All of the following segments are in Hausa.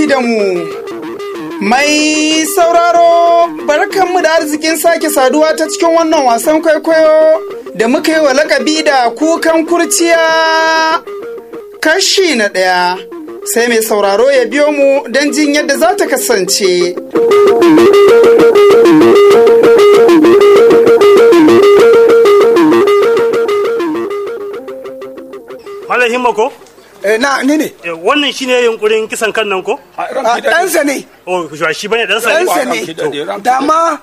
da mu. Mai sauraro barkanmu da arzikin sake saduwa ta cikin wannan wasan kwaikwayo da muka yi wa lakabi da kukan kurciya kashi na ɗaya. Sai mai sauraro ya biyo mu don jin yadda za ta kasance. Malam Himma ko? Eh, na ni ne. Eh, Wannan shine yunkurin kisan kan nan ko? A, Ɗansa ne. Oh, shi shi bane dan sani. Ɗansa ne. Dama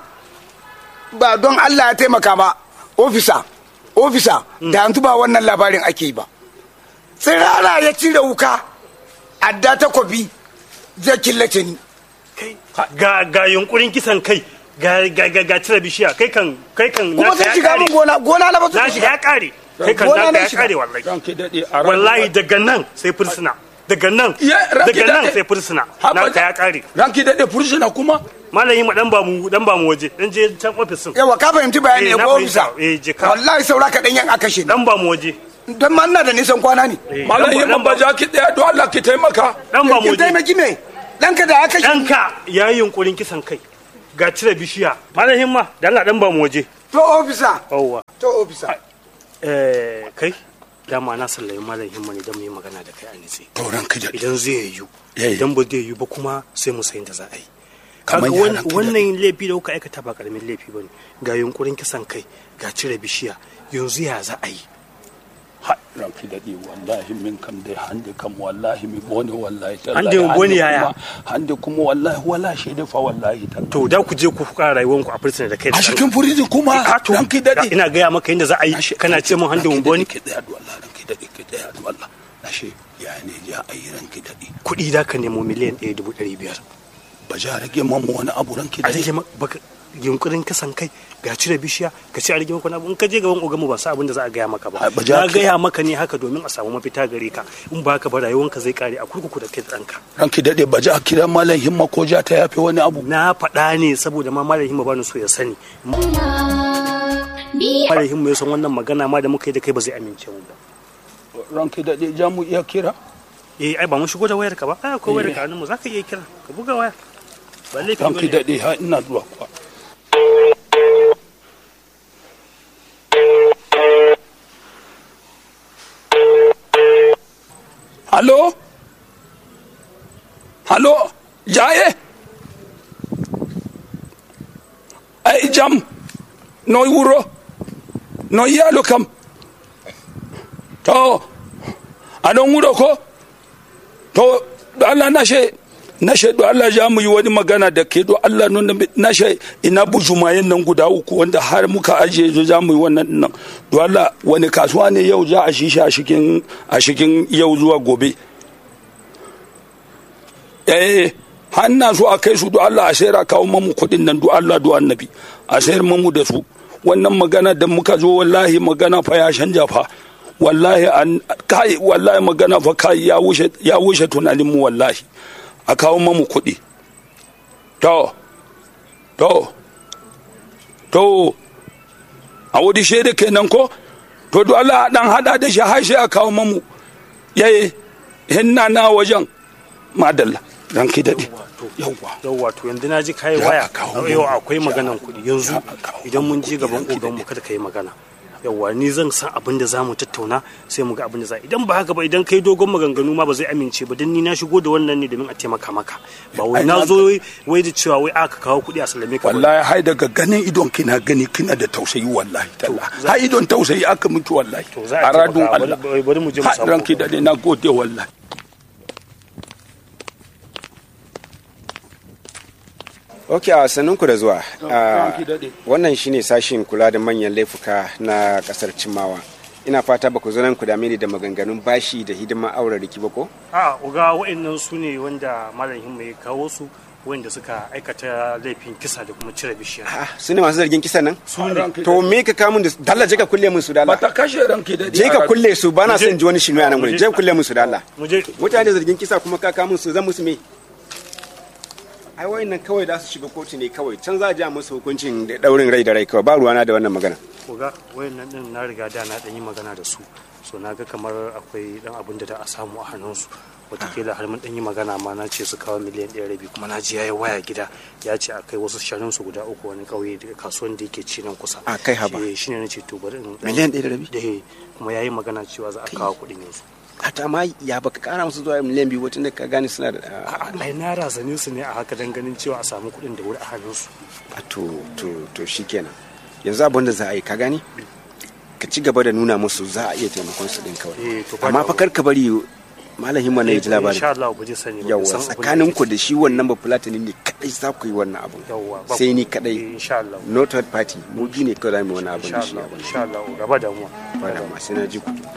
ba don Allah ya taimaka ba. Ofisa. Ofisa. Da yanzu ba wannan labarin ake yi ba. Tsirara ya cire wuka. Adda takobi. Zai killace ni. Kai ga ga yunkurin kisan kai. Ga ga ga, ga cire bishiya. Kai kan kai kan Kuma naka zai ya shiga kare. min gona. Gona na ba su Na shi ya shiga. kare. Kai kan Gona naka na ya shiga. kare wallahi. ranke daɗe a ran- Wallahi daga nan sai fursuna. Daga nan. Ya, ranke Daga nan daɗe. sai fursuna. Haba Naka da- ya kare. ranke daɗe fursuna kuma Malam Himma dan ba mu dan ba mu waje. Dan je can office din. Yawa ka fahimci bayani Eh, ya na ko fahimta. ofisa. Eh, je ka. Wallahi saura kaɗan yan a kashe ni. Dan ba mu waje. Don ma ina da nisan kwana ne. Eh, malam dan ba- yi dan ba- ba ja ki ɗaya don Allah ki taimaka Dan ba mu Kin waje. taimaki me? Ɗanka da aka kashe. Ɗanka ya yi yunkurin kisan kai. Ga cire bishiya. Malam Himma dan Allah dan ba mu waje. To ofisa. Yawwa. To ofisa. Eh, kai dama na sallayi malam himma ne don mu yi magana da kai a nitse to ranke daɗe idan zai yiwu Eh. idan ba zai yiwu ba kuma sai mu sayin da za a yi Kamar kaga ya wan- ranka daɗe. wannan laifi da kuka aikata ba karamin laifi bane ga yunkurin kisan kai ga cire bishiya yanzu ya za a yi ha ranke daɗe wallahi min kam dai hande kam wallahi mi bone wallahi tallahi. Hande mi bone yaya? kuma- hande kuma wallahi wala shaida fa wallahi tallahi. to da ku je ku fuka rayuwanku a fursuna da kai da a cikin furijin kuma Ah, to, ranke daɗe ina gaya maka yadda za a yi kana ce mun hande wumboni ki tsaya da Allah ranke daɗe ki tsaya da Allah ashe ya ne ja ayi ranke daɗe kuɗi da ka nemo miliyan ɗaya dubu ɗari biyar ba ja rage mamu wani abu ranke a rage daɗe ma- baka yunkurin kasan kai ga cire bishiya ga ci a rage maka wani abu in ka je gaban ogamu ba sa abin da za a gaya maka ba Ai, ba ja na ka- gaya maka ne haka domin a samu mafita gare ka in ba haka ba rayuwanka zai kare a kurkuku da kai da ɗanka ranke daɗe ba ja kira malam himma ko ja ta yafe wani abu na faɗa ne saboda ma malam himma bani so ya sani malam himma ya san wannan magana ma da muka yi da kai ba zai amince mu ba ranke daɗe ja mu iya kira eh ai ba mun shigo da wayar ka ba ai akwai wayar ka a mu zaka iya kira ka buga waya ba laifi ranke bane daɗe ha ina zuwa kuwa Halo? Halo? Jaye? Ai jam? Noi wuro? Noi yalo kam? To, aɗon wuro ko? To, do Allah nashe, nashe do Allah ja mu yi wani magana da ke do Allah nuna nashe ina bujumayen nan guda uku wanda har muka ajiye zo za mu yi wannan nan. Do Allah wani kasuwa ne yau za a shi shi a cikin a cikin yau zuwa gobe. Eh, har na so a kai su do Allah a sayar a kawo mamu kuɗin nan do Allah do annabi a sayar mamu da su. Wannan magana da muka zo wallahi magana fa ya canja fa. wallahi an kai wallahi magana fa kai ya wuce ya wuce tunanin mu wallahi a kawo mamu kuɗi to to to a wadi shaida kenan ko to do Allah dan hada da shi har sai a kawo mamu yayi hinna na wajen madalla ranki dade yawwa yau wato yanzu na ji kayi Ya waya kawo yau mu. akwai maganan kuɗi yanzu Ya kawo idan mun mu je kuɗi, gaban ranki oganmu daɗe. kada ka yi magana yauwa ni zan san abin da zamu tattauna sai mu ga abin da za idan ba haka ba idan kai dogon maganganu ma ba zai amince ba dan ni na shigo da wannan ne domin a taimaka maka ba wai Ai, na na- zo wai da cewa wai aka kawo kuɗi a sallame ka ba. wallahi hai daga ganin idon kina gani kina da tausayi wallahi talla za- hai idon tausayi aka mutu wallahi To, za a a radun taimaka. Allah Bari- bari mu je mu Ha, samu ranki ogan. dade na gode wallahi Ok, a sannunku da zuwa. Ah, ranki daɗe. Wannan shine sashin kula da manyan laifuka na kasar Cimawa. Ina fata ba ku zo nan ku dame ni da maganganun bashi da hidimar auren riki ba ko? a uga wa'annan su ne wanda malam himma ya kawo su wanda suka aikata laifin kisa da kuma cire bishiya Ah, su ne masu zargin kisan nan? su ne ranki To me ka kamun da su? Dalla je ka kulle min su dalla. bata kashe ranki dade Je ka kulle su bana Mu je. son ji wani shinu a nan gurin. Mu je. Je ka kulle min su dalla. mu je Mutane zargin kisa kuma ka kamun su zan musu me? Ai wayannan kawai za su shiga kotu ne kawai. Can za a ja musu hukuncin da daurin rai da rai kawai ba ruwana da wannan magana. koga wayannan din na riga da na dan yi magana da su so na ga kamar akwai dan abin da da a samu a hannunsu watakila har mun dan yi magana ma na ce su kawo miliyan ɗaya rabi kuma na ji yayi waya gida ya ce akai wasu shanun su guda uku wani kauye daga kasuwan da yake ci nan kusa A kai haba. Eh, shine na ce to bari in Miliyan ɗaya da rabi? eh kuma yayi magana cewa za a kawo kuɗin yanzu hata ma ya baka kara musu zuwa miliyan biyu wacin da ka gane suna da ah, A'a, ai na razane su ne a haka dan ganin cewa a samu kuɗin da wuri a hannunsu ah, to to to shikenan yanzu abin da za a yi ka gane ka ci gaba da nuna musu za a iya taimakon su din Eh, kawai to ba amma da- fa kar ka bari malam himma na ya ji labarin insha Allah ba zai sani ba yawa san abin da tsakanin yake ku da shi wannan ba fulatani ne kadai za ku yi wannan abun Yawwa, ba sai ku- ni eh, kadai insha Allah no third party mu biyu ne kawai za mu yi wani abun insha da shi Allah abun insha Allah gaba damuwa ba da ma sai na ji ku